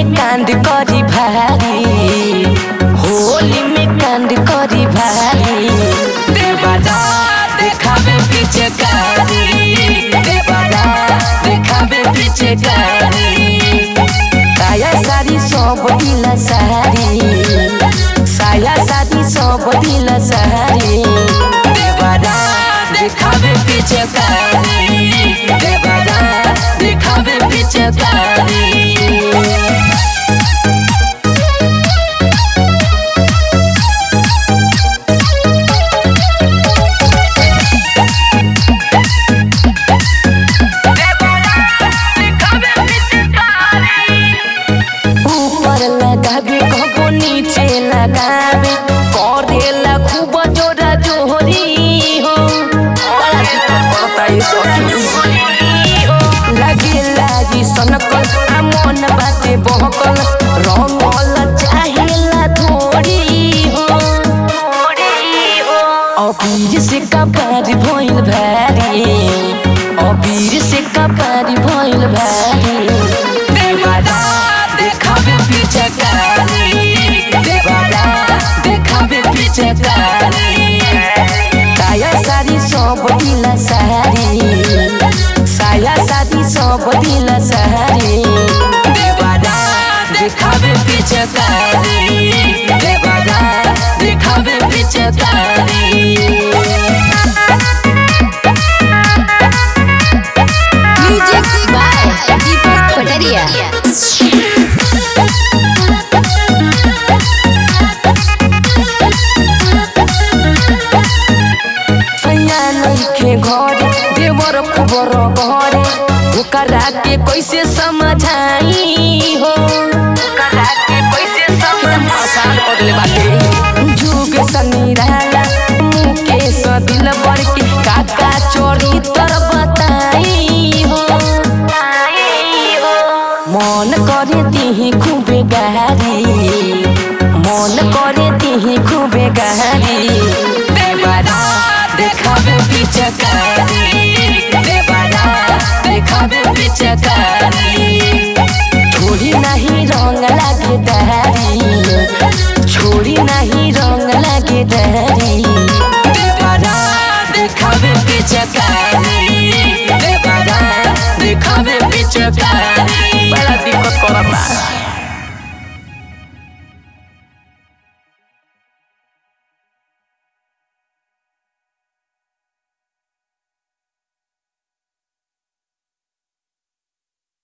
में कांड करी भारी होली में कांड करी भारी देवादा देखावे पीछे कारी देवादा देखावे पीछे कारी साया सारी सब दिला सारी साया सारी सब दिला सारी देवादा देखावे पीछे कारी देवादा देखावे पीछे कारी ऊपर लगावे कबो नीचे लगावे करेला खूब जोरा जोहरी हो बड़ा दिक्कत करता ये सखी लगे लागी सनकल आ मन बाटे बहकल रंगल चाहेला थोड़ी हो अबीर से कपार भइल भारी अबीर से कपार भइल भारी देवादा देखावे पीछे कारी देवादा देखावे पीछे कारी साया सारी सब दिला सारी साया सारी सब दिला सारी देवादा देखावे पीछे कारी देवादा देखावे पीछे कारी Music by Deepak Pataria. सैया नइखे घर देवर खबर घरे ओकरा के कैसे समझाई हो ओकरा के कैसे समझाई बदले बाटे जुग सनीराला मुकेश दिल बर के काका चोरी तर बताई हो मन करे तिही खूबे गहरी मन करे तिही खूबे गहरी देवारा देखावे पीछे